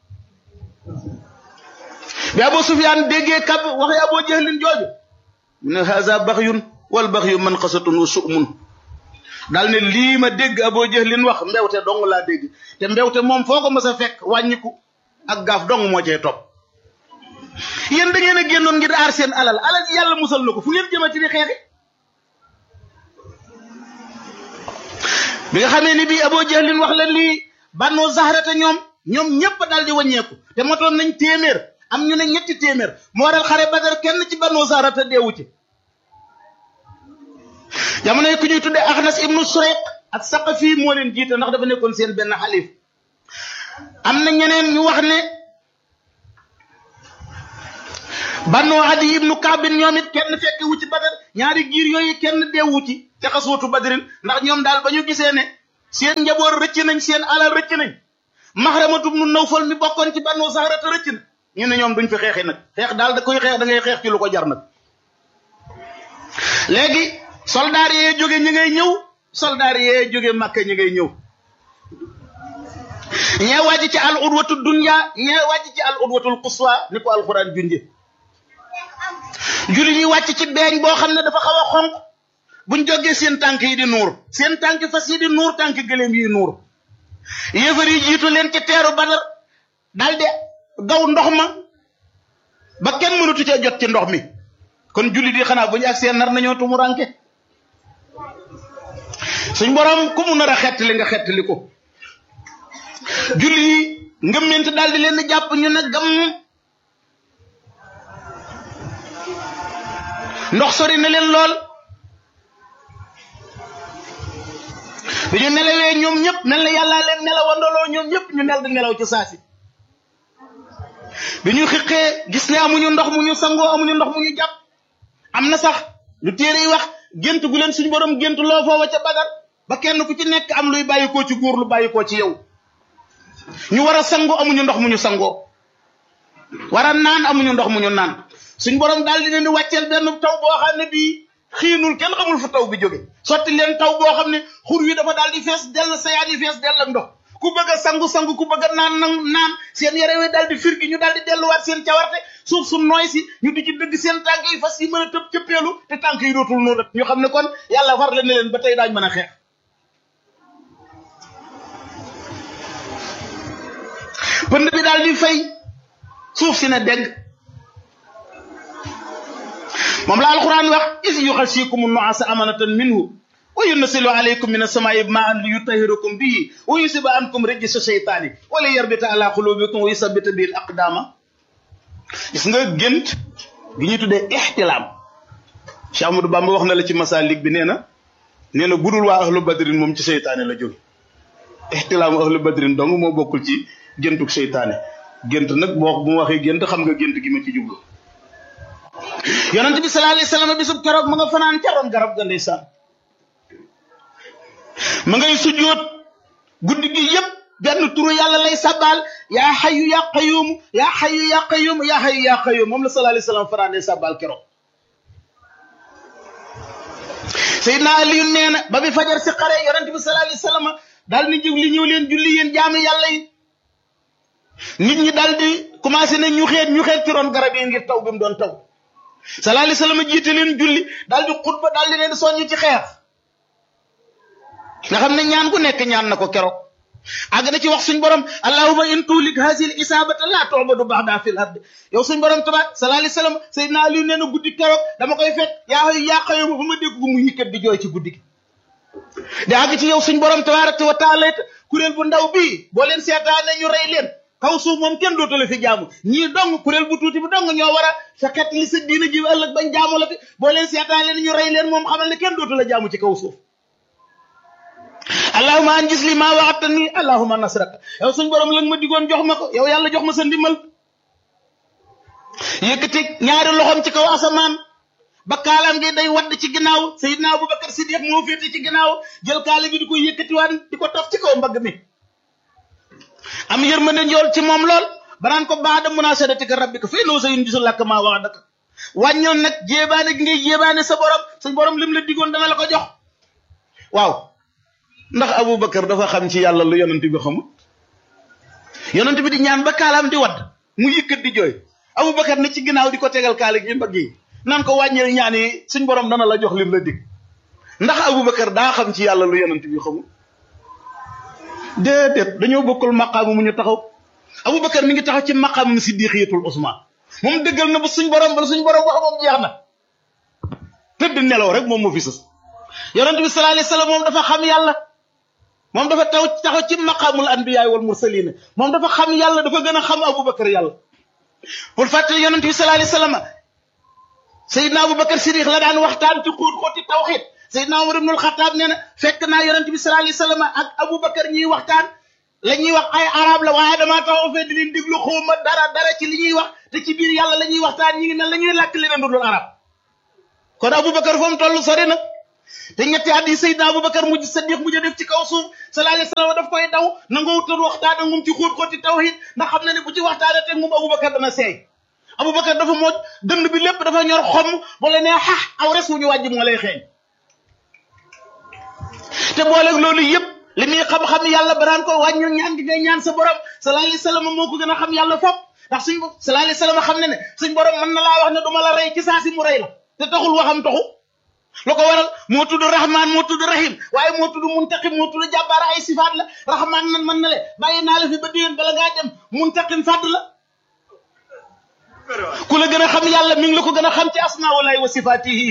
[SPEAKER 1] bi Abu Sufyaan déggee kab waxee Abu Jahlin jooju mu ne haza baxyun wal baxyu man xasatun wa su'mun daal ne lii ma dégg Abu Jahlin wax mbewte dong laa dégg te mbewte moom foo ko mës a fekk wàññiku ak gaaf dong moo cee topp yéen da ngeen a génnoon ngir aar seen alal alal yàlla musal na ko fu ngeen jëmati di xeexi bi nga xamee ni bii Abu Jahlin wax la lii bannoo zahrata ñoom ñoom ñëpp daal di wàññeeku te motoon nañ téeméer am ñu ne ñetti téeméer moo waral xare Badar kenn ci bannoo zahrata deewu ci jamono yi ku ñuy tuddee Axnas ibnu Surayq ak Saqafi moo leen jiite ndax dafa nekkoon seen benn xalif am na ñeneen ñu wax ne bannoo adi ibnu kaabin ñoom it kenn fekk wu ci badar ñaari giir yooyu kenn deewu ci ca xaswatu badrin ndax ñoom daal ba ñu gisee ne seen njaboot rëcc nañ seen alal rëcc nañ maxramatu nu nawfal mi bokkoon ci bannoo saxarata rëcc na ñu ne ñoom duñ fi xeexi nag xeex daal da koy xeex da ngay xeex ci lu ko jar nag léegi soldaar yee jóge ñi ngay ñëw soldaar yee jóge màkka ñi ngay ñëw ñee wàcc ci al udwatu dunya ñee wàcc ci al udwatul quswa ni ko alquran junje julli ñi wàcc ci beeñ boo xam ne dafa xaw a xonq buñ jógee seen tànk yi di nuur seen tànk fas yi di nuur tànk gëléem yi nuur yéefar yi jiitu leen ci teeru badar daldi gaw ndox ma ba kenn mënatu cee jot ci ndox mi kon julli di xanaa bu ñu ak seen nar nañoo tumu ranke suñ borom ku mu nar a xettali nga xettali ko julli yi ngëmment daal di leen jàpp ñu ne gam ndox sori na leen lool bi ñu nelawee ñoom ñëpp mel na yàllaa leen nelawandoloo ñoom ñëpp ñu nel di nelaw ci saasi bi ñu xiqee gis ne amuñu ndox mu ñu sangoo amuñu ndox mu ñu jàpp am na sax lu téere yi wax gént gu leen suñu borom gént loo foofa ca badar ba kenn ku ci nekk am luy bàyyikoo ci góor lu bàyyikoo ci yow ñu war a sangu amuñu ndox mu ñu sangoo war a naan amuñu ndox mu ñu naan suñ borom daal di leen di wàcceel benn taw boo xam ne bii xiinul kenn xamul fu taw bi jóge sotti leen taw boo xam ne xur wi dafa daal di fees dell sayaan yi fees dell ak ndox ku bëgg a sangu sangu ku bëgg a naan naan naan seen yére wi daal di firgi ñu daal di delluwaat seen cawarte suuf su nooy si ñu di ci dëgg seen tànk yi fas yi mën a tëb cëppeelu te tànk yi dootul noonu ñu xam ne kon yàlla war la ne leen ba tey daañ mën a xeex pënd bi daal di fay suuf si ne dégg moom la alquran wax is yuxasikum nuasa amanatan minhu wa yunasilu alaykum min asamaai maan li yutahirakum bihi wa yusiba ankum rijsa sheytaani wala yarbita ala qulubikum wa yusabita bil aqdama gis nga gént gi ñuy tuddee ixtilaam Cheikh Amadou Bamba wax na la ci masalik bi nee na nee na budul waa ahlu badrin moom ci seytaane la jóge ixtilaamu ahlu badrin dong moo bokkul ci géntug seytaane gént nag boo bu ma waxee gént xam nga gént gi ma ci jublu yonent bi sallallahu alayhi wasallam bisub keroog ma nga fanaan ca ron garab ga ndeysaan ma ngay sujjóot guddi gi yépp benn turu yàlla lay sabal yaa xayu yaa qayuum yaa xayu yaa qayuum yaa xayu yaa qayuum moom la sallallahu alayhi wasallam fanaanee sabal keroog Seydina Aliyu nee na ba bi fajar si xare yonent bi sallallahu alayhi wasallam daal ni jóg li ñëw leen julli yéen jaami yàlla yi nit ñi daal di commencé ne ñu xeet ñu xeet ci ron garab yi ngir taw bi mu doon taw sallallahu alayhi wasallam jiite leen julli daal di xutba daal di leen soññ ci xeex nga xam ne ñaan gu nekk ñaan na ko keroog àgg na ci wax suñ borom allahumma in tulik hasil isabata la tu'badu ba'da fil ard yow suñ borom tabaar sallallahu alayhi wasallam sayyidina ali nee na guddi keroog dama koy fekk yaa yaa xayo ba ma dégg gu mu yëkkat di jooy ci guddi gi di àgg ci yow suñ borom tabaaraka wa taala kuréel bu ndaw bii boo leen seetaane ñu rey leen kaw suuf moom kenn dootu la fi jaamu ñii dong kuréel bu tuuti bi dong ñoo war a sa xet li sa diina ji ëllëg bañ jaamu la fi boo leen seetaane ñu rey leen moom xamal ne kenn dootu la jaamu ci kaw suuf allahuma an gis li maa waxata nii allahuma nasraka yow suñ borom la ma digoon jox ma ko yow yàlla jox ma sa ndimbal yëkkati ñaari loxoom ci kaw asamaan ba kaalaam gi day wadd ci ginnaaw sayidna abubakar siddiq moo féete ci ginnaaw jël kaala gi di ko yëkkatiwaan di ko taf ci kaw mbagg mi am yërmande njool ci moom lool banaan ko baada munasadatika rabbika fa innahu sayunjisu laka maa wa'adaka wàññoon nag jéebaane gi ngay jéebaane sa borom suñ borom lim la digoon dana la ko jox waaw ndax abubakar dafa xam ci yàlla lu yonent bi xamul yonent bi di ñaan ba kaalaam di wadd mu yëkkat di jooy abubakar ne ci ginnaaw di ko tegal kaala gi mbagg yi naan ko wàññil ñaan yi suñ borom dana la jox lim la dig ndax abubakar daa xam ci yàlla lu yonent bi xamul déedéet dañoo bokkul maqaamu mu ñu taxaw abubakar mi ngi taxaw ci maqaamum siddiqiyatul usman moom dëggal na ba suñ borom ba suñ borom wax moom jeex na tëdd nelaw rek moom moo fi sës yonent bi sallallahu alayhi wasallam moom dafa xam yàlla moom dafa taw taxaw ci maqaamul anbiyaay wal mursalin moom dafa xam yàlla dafa gën a xam abubakar yàlla pour fàttali yonent bi sallallahu alayhi wasallam sayidna abubakar siddiq la daan waxtaan ci xuut xooti tawxid sayidna umar ibnul xataab nee na fekk naa yonent bi sallallahu alayhi wasallam ak abubakar ñuy waxtaan la ñuy wax ay arab la waaye damaa taxaw fee di leen déglu xawma dara dara ci li ñuy wax te ci biir yàlla la ñuy waxtaan ñi ngi mel la ñuy làkk leneen du dul arab kon Aboubacar fa mu toll sori na te ñetti at yi Seydina Aboubacar mujj Sadiq mujj def ci kaw suuf sallallahu alayhi wasallam daf koy daw nangoo wutal waxtaan ak moom ci xóot xóoti tawhid ndax xam na ne bu ci waxtaanee teg moom Aboubacar dana seey Aboubacar dafa mooj dënd bi lépp dafa ñor xomm bu la nee xax aw res wu ñu wàjj moo lay xeeñ te booleeg loolu yëpp li muy xam-xam yàlla baraan ko wàññil ñaan gi ngay ñaan sa borom sallallahu alayhi wasallam moo ko gën a xam yàlla fop ndax suñ sallallahu alayhi wasallam xam ne ne suñ borom mën na laa wax ne du ma la rey ci saa si mu rey la te taxul waxam taxu lu ko waral moo tudd rahman moo tudd rahim waaye moo tudd muntaqim moo tudd jàbbaara ay sifaat la rahman nan mën na le bàyyi naa la fi ba déwén bala ngaa dem muntaqim fàdd la ku la gën a xam yàlla mi ngi la ko gën a xam ci asmaa walaay wa sifaatihi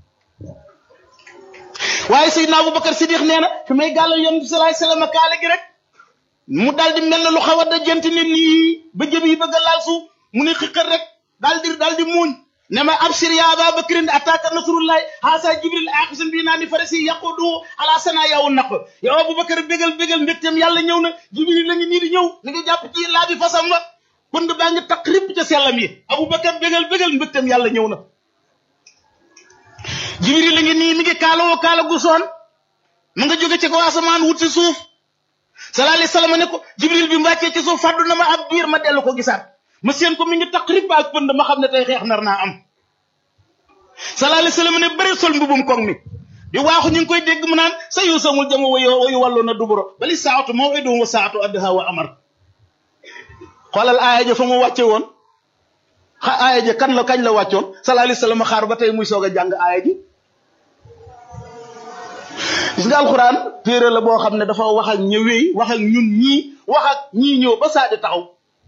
[SPEAKER 1] waaye Seydina Aboubacar Sidiq nee na fi may gàllal yoon bi salaay salaam kaale gi rek mu daal di mel ne lu xaw a dajante ne nii ba jëm yi bëgg a laal suuf mu ne xiqal rek daal di daal di muuñ ne ma abshir ya Aba Bakrin attaaka nasrullahi haasa jibril aaxisun bi naa ni farasi yaqudu ala sana yawu naq yow Aboubacar bégal bégal mbégteem yàlla ñëw na jibril la ngi nii di ñëw ni nga jàpp ci laa bi fasam wa pënd baa ngi taq ripp ca sellam yi Aboubacar bégal bégal mbégteem yàlla ñëw na jibril la ngi nii mi ngi kaalawoo kaala gu soon mu nga jóge ci ko asamaan wut si suuf sallallahu alayhi wasallam ne ko jibril bi mu wàccee ci suuf fàddu na ma ab biir ma dellu ko gisaat ma seen ko mi ngi taq ripp ak pënd ma xam ne tey xeex nar naa am sallallahu alayhi wasallam ne bëri sol mbubum koŋ mi di waaxu ñu ngi koy dégg mu naan sa yu samul jama wayu wayu wàllu na duburo bali saatu maw'iduhum wa saatu adha wa amar xoolal aaya ja fa mu wàcce woon xa aaya ja kan la kañ la wàccoon sallallahu alayhi wasallam xaar ba tey muy soog a jàng aaya ji gis nga alxuraan téere la boo xam ne dafa wax ak ñëwee wax ak ñun ñii wax ak ñii ñëw ba saa di taxaw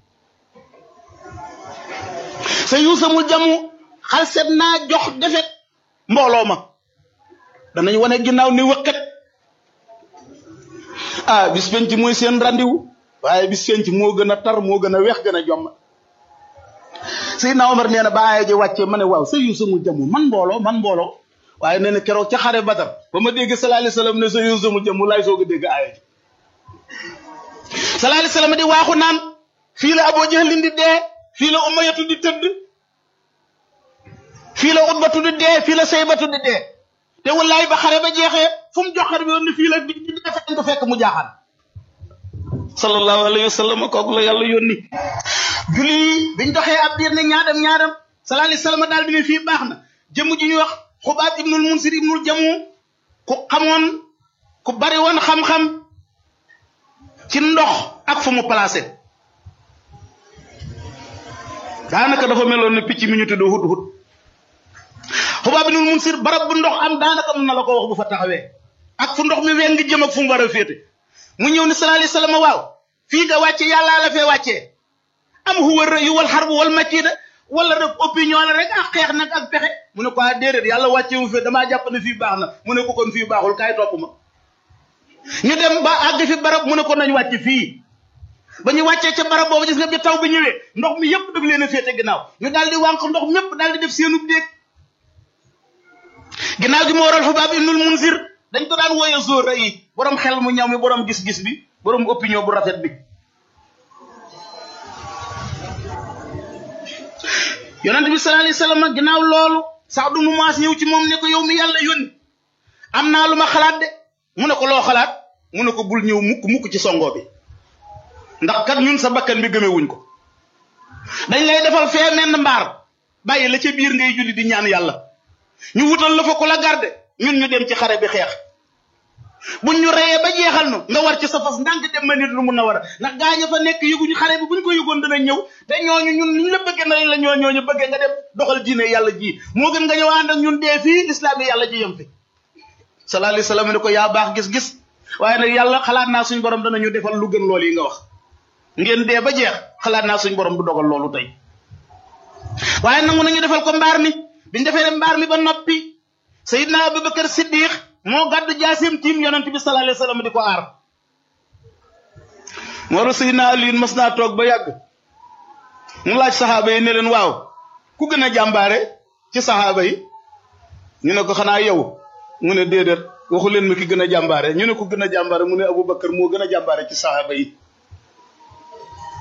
[SPEAKER 1] sa yuusamul jamu xal set naa jox defet mbooloo ma danañ wane ginnaaw ni wëkkat ah bis penc mooy seen randiwu waaye bis penc moo gën a tar moo gën a weex gën a jomm Seydina Omar nee na ba aaya ji wàccee ma ne waaw sa yuusamul jamu man mbooloo man mbooloo waaye nee na keroog ca xare Badar ba ma dégg sallallahu alayhi wasallam ne sa yuusamul jamu laay soog a dégg aaya ji sallallahu alayhi wasallam di waaxu naan fii la Abu Jahlin di dee fii la Umayyatu di tëdd fii la Utbatu di dee fii la Saybatu di dee te wallaay ba xare ba jeexee fu mu jox xare bi woon ne fii la di di dee fekk ko fekk mu jaaxaan sallallahu alayhi wa sallam kooku la yàlla yónni julli biñ doxee ab diir ne ñaadam ñaadam sallallahu alayhi wa sallam daal di ne fii baax na jëmm ji ñuy wax xubaab ibnul munsir ibnul jamu ku xamoon ku bari woon xam-xam ci ndox ak fu mu placé daanaka dafa meloon ne picc mi ñu tudd hut hut xubaab ibnul munsir barab bu ndox am daanaka mën na la ko wax bu fa taxawee ak fu ndox mi weng jëm ak fu mu war a féete mu ñëw ne sallallahu alayhi wa sallam waaw fii nga wàcce yàllaa la fee wàccee am huwa rëyu wal xarbu wal makiida wala rek opinion la rek ak xeex nag ak pexe mu ne ko ah déedéet yàlla wàcce wu fi damaa jàpp ne fii baax na mu ne ko kon fii baaxul kaay topp ma ñu dem ba àgg fi barab mu ne ko nañ wàcc fii ba ñu wàccee ca barab boobu gis nga bi taw bi ñëwee ndox mi yëpp daf leen a féete ginnaaw ñu daal di wànq ndox mépp daal di def seenub déeg ginnaaw gi moo waral xubaab ibnul munsir dañ ko daan wooye zóor yi borom xel mu ñaw mi borom gis-gis bi borom opinion bu rafet bi yonent bi sallallahu alayhi wasallam ginnaaw loolu sax du mu maas ñëw ci moom ne ko yow mi yàlla yónni am naa lu ma xalaat de mu ne ko loo xalaat mu ne ko bul ñëw mukk mukk ci songo bi ndax kat ñun sa bakkan bi gëmewuñ ko dañ lay defal fee menn mbaar bàyyi la ca biir ngay julli di ñaan yàlla ñu wutal la fa ko la garde ñun ñu dem ci xare bi xeex buñ ñu reyee ba jeexal nu nga war ci sa fas ndànk dem ma nit lu mun na war a ndax gaaña fa nekk yëguñu xare bi buñ ko yëgoon dana ñëw te ñooñu ñun liñ la bëggee na la ñoo ñooñu bëggee nga dem doxal diine yàlla ji moo gën nga ñëw ànd ak ñun dee fii lislaam yi yàlla ji yem fi sallallahu alayhi wasallam ne ko yaa baax gis-gis waaye nag yàlla xalaat naa suñ borom danañu defal lu gën loolu yi nga wax ngeen dee ba jeex xalaat naa suñ borom du dogal loolu tey waaye nangu nañu defal ko mbaar mi biñ defee mbaar mi ba noppi sayidna abubakar siddiq moo gàddu jaasim tiim yonent bi sallallahu alayhi wasallam di ko aar moo la sayidna aliin mas naa toog ba yàgg mu laaj saxaaba yi ne leen waaw ku gën a jàmbaare ci saxaaba yi ñu ne ko xanaa yow mu ne déedéet waxu leen ma ki gën a jàmbaare ñu ne ko gën a jàmbaare mu ne abubakar moo gën a jàmbaare ci saxaaba yi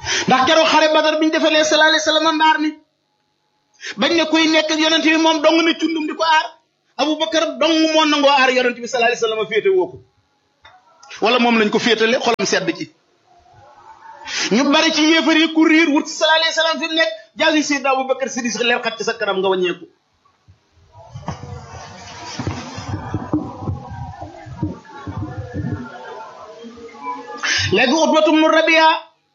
[SPEAKER 1] ndax keroog xare badar biñ defalee sallallahu alayhi wasallam mbaar mi bañ ne kuy nekk ak yonent bi moom dong ne cundum di ko aar abubakar dong moo nangoo aar yonent bi sallallahu alayhi wasallam féete woo ko wala moom lañ ko féetale xolam sedd ci ñu bari ci yéefar yi ku riir wut sallallahu alayhi wasallam fi mu nekk jaasi Seydina Abubakar Siddiq leer xat ci sa kanam nga wàññeeku léegi Utbatum nu Rabia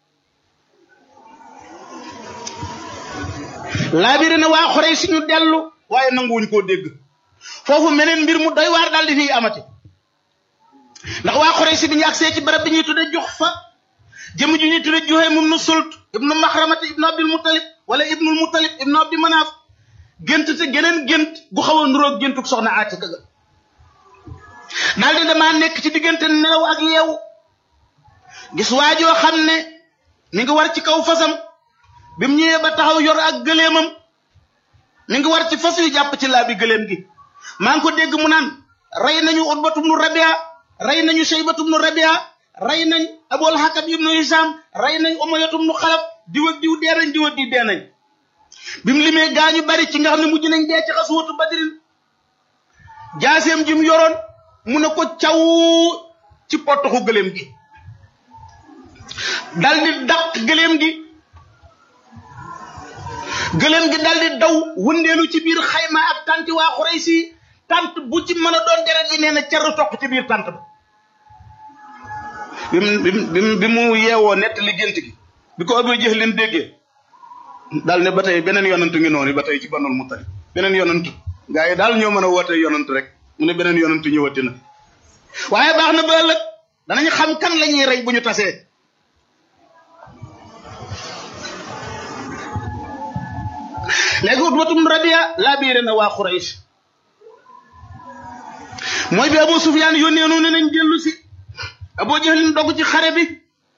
[SPEAKER 1] laabiri na waa Xuraysh si ñu dellu waaye nanguwuñ koo dégg foofu meneen mbir mu doy waar daal di fiy amati ndax waa Xuraysh si bi ñu agsee ci barab bi ñuy tudde jox fa jëmm ji ñuy tudde Juhaym ibnu Sult ibnu Maxramata ibnu Abdul Muttalib wala ibnul Muttalib ibnu Abdi Manaaf gént te geneen gént gu xaw a nuroog géntug soxna Aatika ga daal di damaa nekk ci diggante nelaw ak yeewu gis waajoo xam ne mi ngi war ci kaw fasam bi mu ñëwee ba taxaw yor ak gëleemam mi ngi war ci fas yu jàpp ci laa bi gëleem gi maa ngi ko dégg mu naan rey nañu Utbatum nu Rabia rey nañu Shaybatum nu Rabia rey nañ Abul Hakam ibnu Hisam rey nañ Umayyatum nu Xalaf diw ak diw dee nañ diw ak diw dee nañ bi mu limee gaañu bari ci nga xam ne mujj nañ dee ci xasuwatu Badrin jaaseem ji mu yoroon mu ne ko caw ci potoxu gëleem gi dal di dàq gëleem gi gëleem gi dal di daw wëndeelu ci biir xayma ak tanti waa Xuraysi tant bu ci mën a doon deret yi nee na cer toq ci biir tant ba bi mu bi mu yeewoo nett li gént gi bi ko Abu Jahl leen déggee daal ne ba tey beneen yonantu ngi noonu ba tey ci Banul Muttalib beneen yonantu gaa yi daal ñoo mën a woote yonantu rek mu ne beneen yonantu ñëwati na waaye baax na ba ëllëg danañ xam kan la ñuy rey bu ñu tasee léegi Utbatum Rabia laa biire na waa Quraysh mooy bi Abu Sufyaan yónnee noonu nañ dellu si Abu Jahlin dogg ci xare bi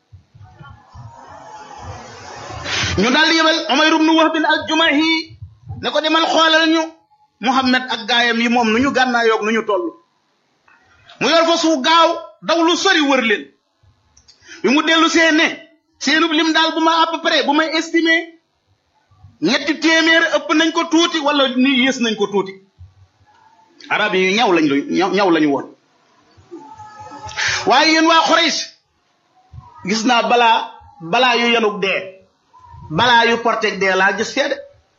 [SPEAKER 1] ñu daal di yebal Umayr ibn Wahb al-Jumahi ne ko demal xoolal ñu Muhammad ak gaayam yi moom nu ñu gànnaayoog nu ñu toll mu yor fa su gaaw daw lu sori wër leen bi mu dellu see ne seenub lim daal bu ma à peu près bu may estimer ñetti téeméer ëpp nañ ko tuuti wala ni yées nañ ko tuuti arab yi ñaw lañ ñaw lañu woon waaye yéen waa Quraysh gis naa balaa balaa yu yanug dee balaa yu porteg dee laa gis fee de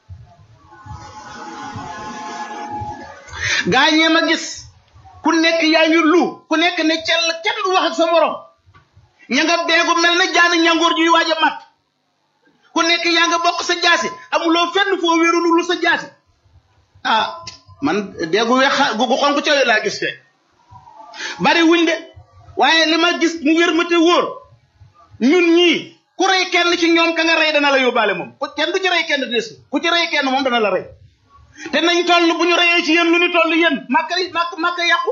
[SPEAKER 1] gaa ñee ma gis ku nekk yaa ngi lu ku nekk ne cell kenn du wax ak sa morom ña nga beegu mel na jaani ñangoor juy waaj a mat ku nekk yaa nga bokk sa jaasi amuloo fenn foo wéeru lu sa jaasi ah man deegu weex gu xonk cawe laa gis fee bari wuñ de waaye li ma gis mu wér ma te wóor ñun ñii ku rey kenn ci ñoom ka nga rey dana la yóbbaale moom ku kenn du ci rey kenn des ku ci rey kenn moom dana la rey te nañ toll bu ñu reyee ci yéen lu ñu toll yéen màkka màkk màkka yàqu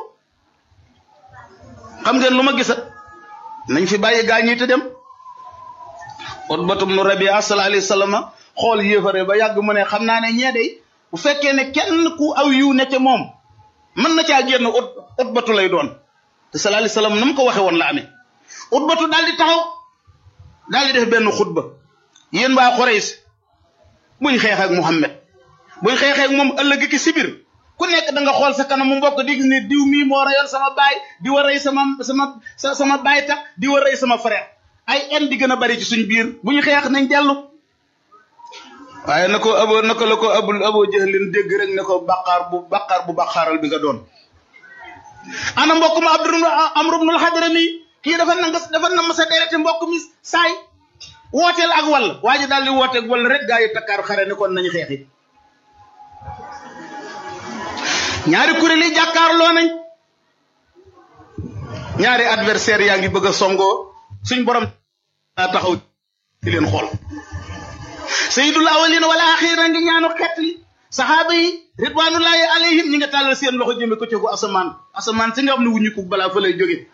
[SPEAKER 1] xam ngeen lu ma gisa nañ fi bàyyi gaa ñi te dem Utbatum nu Rabia sallallahu alayhi wa sallam xool yéefare ba yàgg mu ne xam naa ne ñee day bu fekkee ne kenn ku aw yiw ne ca moom mën na caa génn ut Utbatu lay doon te sallallahu alayhi wa sallam na mu ko waxe woon la amee Utbatu daal di taxaw daal di def benn xutba yéen waa Quraysh buñ xeex ak Muhammad buñ xeexee ak moom ëllëg ki sibir ku nekk da nga xool sa kanam mu mbokk di gis ne diw mii moo rayoon sama baay di war rey sama sama sama baay tax di war rey sama frère ay en di gën a bari ci suñ biir bu ñu xeex nañ dellu waaye na ko abo na ko la ko abul abo jëlin dégg rek ne ko baqaar bu baqaar bu baqaaral bi nga doon ana mbokk ma abdu amru ibnul hadrami kii dafa na nga dafa na ma sa derete mbokk mi saay wooteel ak wàll waa ji daal di wooteeg wàll rek gaa yi takkaar xare ne kon nañu xeexi ñaari kuréel yi jàkkaarloo nañ ñaari adversaire yaa ngi bëgg a songoo suñ borom daa taxaw di leen xool sayyidul awwalina wala axira ngi ñaanu xeet li saxaaba yi ridwanullahi alayhim ñi nga tàllal seen loxo jëme ko cegu asamaan asamaan si nga xam ne wuñu ko balaa fa lay jóge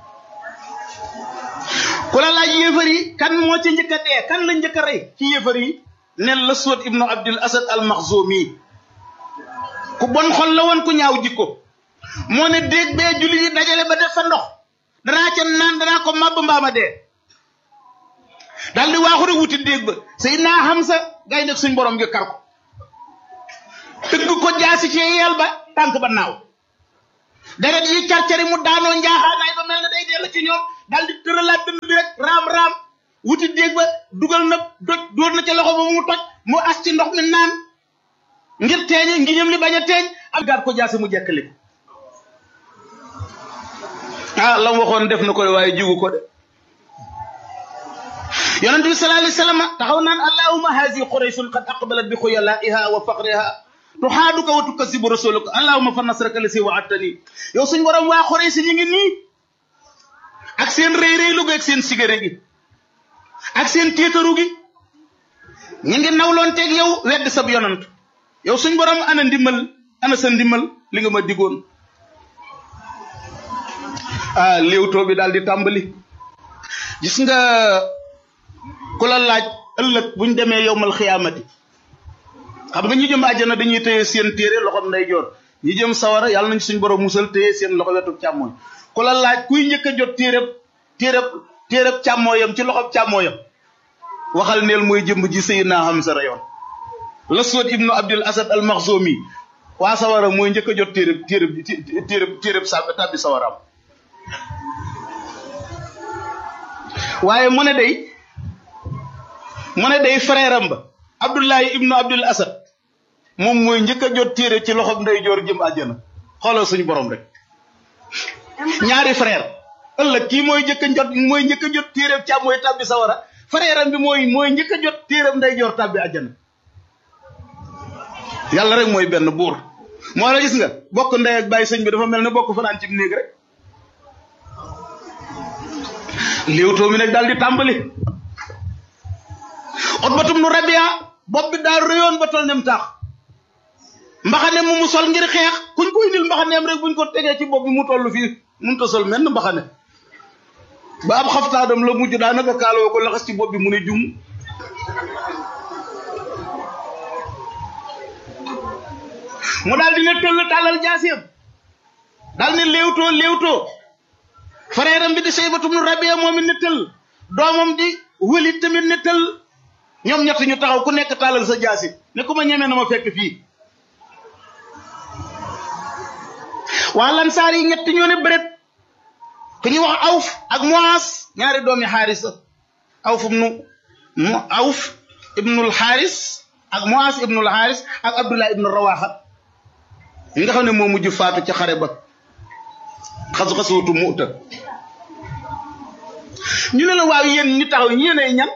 [SPEAKER 1] ku la laaj yéefar yi kan moo ci njëkk a dee kan la njëkk a rey ci yéefar yi nel la Suwad ibnu Abdul Asad al Maxzumi ku bon xol la woon ku ñaaw jikko moo ne déeg bee julli yi dajale ba def fa ndox danaa ca naan danaa ko màbb mbaama dee daal di waaxu rek wuti déeg ba Seydina Hamza gay nekk suñ borom gi kar ko tëgg ko jaasi ci yeel ba tànk ba naaw deret yi carcari mu daanoo njaaxaanaay ba mel ne day dellu ci ñoom daal di tëralaat dënd bi rek raam raam wuti déeg ba dugal na doj dóor na ca loxo ba mu toj mu as ci ndox mi naan ngir teeñe ngiñam li bañ a teeñ am gaat ko jaasi mu jekkali ko ah la mu waxoon def na ko waaye jigu ko de yonent bi sallallahu alayhi wasallam taxaw naan allahumma hazi qurayshun qad aqbalat bi khuyalaiha wa faqriha tuxaaduka wa tukasibu rasuluka allahumma fa nasraka lasi wa'adtani yow suñ borom waa Quraysh ñi ngi nii ak seen rëy rëylu gi ak seen sigare gi ak seen tiitaru gi ñi ngi nawloonteeg yow wedd sab yonant yow suñ borom ana ndimbal ana sa ndimbal li nga ma digoon ah léewtoo bi daal di tàmbali gis nga ku la laaj ëllëg buñ demee yowmal xiyaamati xam nga ñi jëm àjjana dañuy téye seen téere loxoom ndeyjoor ñi jëm sawara yàlla nañ suñ borom musal téye seen loxo wetu càmmooñ ku la laaj kuy njëkk a jot téereb téereb téereb càmmooyam ci loxob càmmooyam waxal neel mooy jëmb ji Seydina Hamza rayoon Laswad ibnu Abdul Asad al Maxzumi waa sawara mooy njëkk a jot téereb téereb téereb téereb sa tàbbi sawaraam waaye mu ne day mu ne day frère am ba Abdullahi ibnu Abdul Asad moom mooy njëkk a jot téere ci loxob ndeyjoor jëm àjjana xoolal suñu borom rek ñaari frère ëllëg kii mooy njëkk a jot mooy njëkk a jot téereeb càmm mooy tàbbi sawara frère am bi mooy mooy njëkk a jot téereeb ndeyjoor tàbbi àjjana yàlla rek mooy benn buur moo la gis nga bokk ndey ak bàyyi sëñ bi dafa mel ne bokk fanaan ci néeg rek léewtoo mi nag daal di tàmbali Utbatum nu Rabia bopp bi daal réyoon ba tol nem taax mbaxane mu mu sol ngir xeex kuñ ko indil mbaxaneem rek buñ ko tegee ci bopp bi mu toll fii mënut a sol menn mbaxane ba ab xaftaadam la mujj daanaka kaaloo ko laxas ci bopp bi mu ne jum mu daal di ne tëll tàllal jaasiyam daal ne léewtoo léewtoo frère am bi di Saybatu ibnu Rabia moom it ne tëll doomam di Walid tamit ne tëll ñoom ñett ñu taxaw ku nekk tàllal sa jaasi ne ku ma ñemee na ma fekk fii waa lansaar yi ñett ñoo ne bëret ku ñuy wax awf ak moas ñaari doomi xaarisa awf ibnu mu awf ibnul xaaris ak moas ibnul xaaris ak abdullah ibnu rawaxa yi nga xam ne moo mujj faatu ci xare ba xasu xasuutu muuta ñu ne la waaw yéen ñu taxaw ñeenay ñan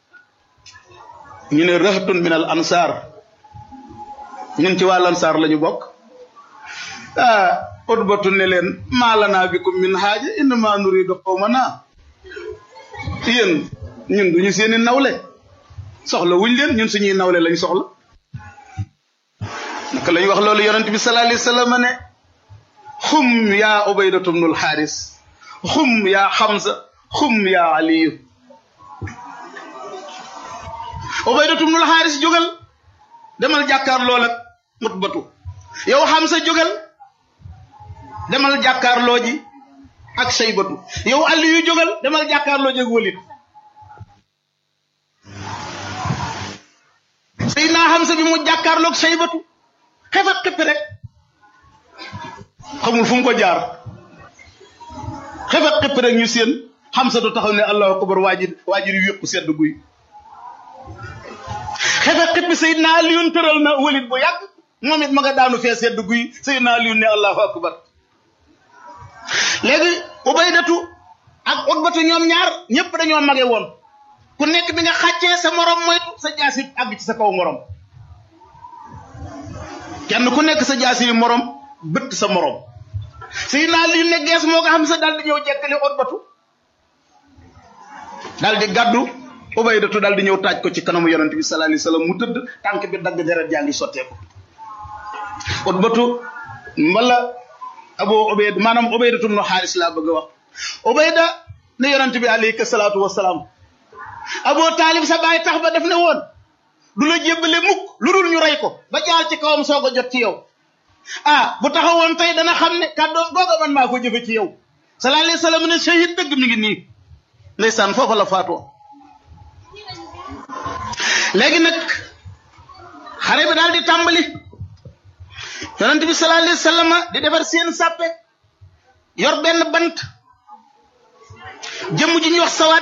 [SPEAKER 1] ñu ne rahatun min al ansar ñun ci waa ansaar la ñu bokk ah utbatu ne leen maa lanaa bikum min haaja innama nuridu qawmana yéen ñun duñu seeni nawle soxla wuñ leen ñun suñuy nawle lañ soxla naka lañ wax loolu yonent bi sallallahu alayhi wasallam ne xum yaa ubaydatu bnul xaaris xum yaa xamsa xum yaa aliyu ubaydatu bnul xaaris jógal demal jàkkaarloo ak utbatu yow xamsa jógal demal jàkkaarloo ji ak saybatu yow aliyu jógal demal jàkkaarloo ji ak walid Seydina Hamza bi mu jàkkaarloog saybatu xefat xippi rek xamul fu mu ko jaar xefat xippi rek ñu seen Hamza du taxaw ne allahu akbar waajir waajir yu yëpp sedd guy xefat xippi Seydina Aliyun tëral na walid bu yàgg moom it ma nga daanu fee sedd guy Seydina Aliyun ne allahu akbar léegi ubaydatu ak utbatu ñoom ñaar ñëpp dañoo mage woon ku nekk bi nga xàccee sa morom moytu sa jaasi àgg ci sa kaw morom kenn ku nekk sa jaasi yi morom bëtt sa morom suy naa li ne gees moo ko xam sa daal di ñëw jekkali utbatu daal di gàddu ubaydatu daal di ñëw taaj ko ci kanamu yonent bi sallallahu alayhi wasallam mu tëdd tànk bi dagg deret jaa ngi sotteeku utbatu mbala abu ubayd maanaam ubaydatu nu xaaris laa bëgg a wax ubayda ne yonent bi alayhi salaatu wasalaam aboo taalib sa baay tax ba def ne woon du la jébbale mukk lu dul ñu rey ko ba jaar ci kawam soog a jot ci yow ah bu taxawoon tey dana xam ne kàddoom googa man maa ko jëfe ci yow sallallahu alayhi wasallam ne shahid dëgg mi ngi nii ndeysaan foofa la faatoo léegi nag xare bi daal di tàmbali yonent bi sallallahu alayhi wa sallam di defar seen sàppe yor benn bant jëmm ji ñuy wax sawaat